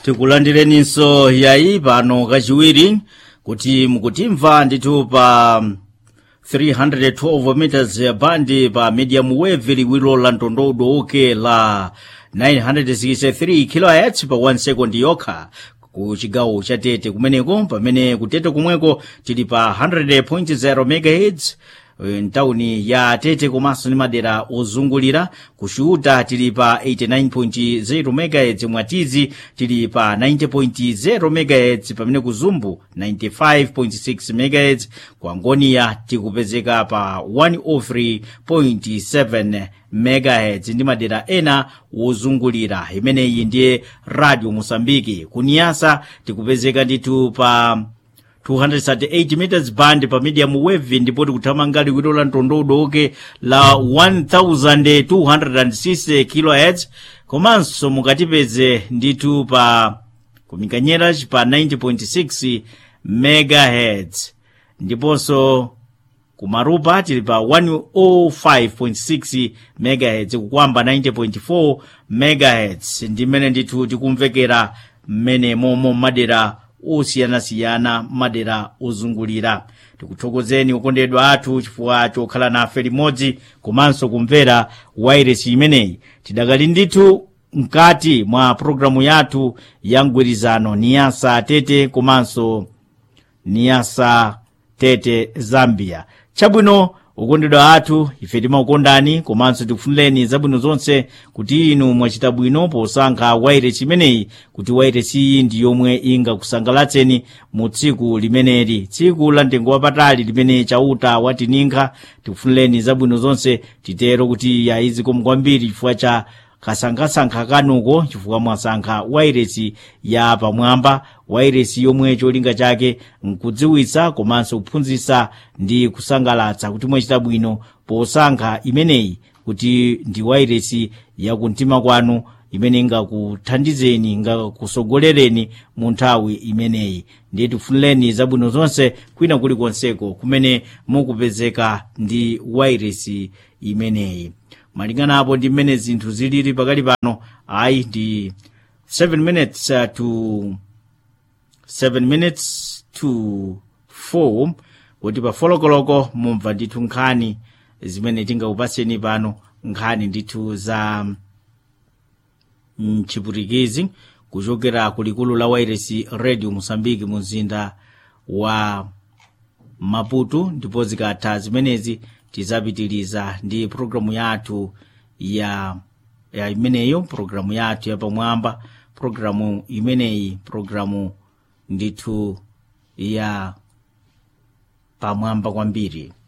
tikulandireninso yayi pano kachiwiri kuti mukutimva ndithu pa 312 meters band pa medium wave liwiro la mtondodo oke la 963 kHz pa 1 second yokha ku chigawo cha tete kumeneko pamene kutete kumweko tili pa 100.0 megahertz mtawuni ya tete komanso ndi madera ozungulira kushuta tili pa 89.0 megahertz mwatizi tili pa 90.0 megahertz pamene kuzumbu 95.6 megahertz kwa ngoniya tikupezeka pa 103.7 megahertz ndi madera ena wozungulira imeneyi ndiye radio mosambiki kuniyasa tikupezeka ndithu pa 238 meters band pa medium wave ndipo tikuthamanga liwiro la mtondodo oke la 1206 kHz komanso mukatipeze ndithu pa kumikanyera pa 90.6 megahertz ndiponso kumarupa tili pa 105.6 megahertz kukwamba 90.4 megahertz ndimene ndithu tikumvekera mmene momo madera osiyanasiyana madera ozungulira tikuthokozeni okondedwa athu chifukwa chokhala nafe limodzi komanso kumvera wairesi imeneyi tidakali ndithu mkati mwa pologalamu yathu ya mgwirizano niyasa tete komanso niyasa tete zambia chabwino okondedwa athu ife timakukondani komanso tikufunireni zabwino zonse kuti inu mwachita bwino posankha wairesi imeneyi kuti wairesi iyi ndi yomwe ingakusangalatseni mu tsiku limeneli tsiku la mtengo wapatali limene chauta watininga tikufunireni zabwino zonse titero kuti yayizikomo kwambiri chifukwa cha kasankhasankha kanuko chifukwa mwasankha wairesi ya pamwamba wairesi yomwe cholinga chake nkudziwitsa komanso kuphunzitsa ndi kusangalatsa kuti mwachita bwino posankha imeneyi kuti ndi wairesi yakumtima kwanu imene ingakuthandizeni ingakusogolereni mu nthawi imeneyi ndiye tifunireni zabwino zonse kwina kulikonseko kumene mukupezeka ndi wairesi imeneyi malingana apo ndi mmene zinthu zilili pakali pano ayi ndi 7 minutes uh, to 7 minutes to 4 kuti pa folokoloko mumva ndithu nkhani zimene tingakupatseni pano nkhani ndithu za mchiputikizi kuchokera kulikulu la wairesi radio mosambiki mu mzinda wa maputo ndipo zikatha zimenezi tizapitiliza ndi programu yathu ya ya imeneyo programu yathu yapamwamba programu imeneyi programu ndithu ya pamwamba kwambiri